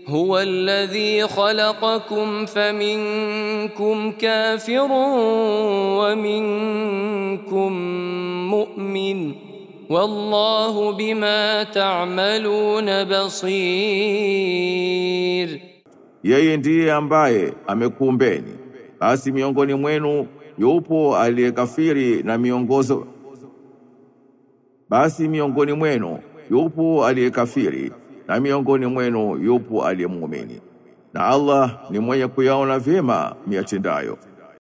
هو الذي خلقكم فمنكم كافر ومنكم مؤمن والله بما تعملون بصير Yeye ndiye ambaye amekuumbeni, basi miongoni mwenu yupo aliyekafiri na miongozo basi miongoni mwenu yupo aliyekafiri na miongoni mwenu yupo aliyemuumini, na Allah ni mwenye kuyaona vyema miatendayo.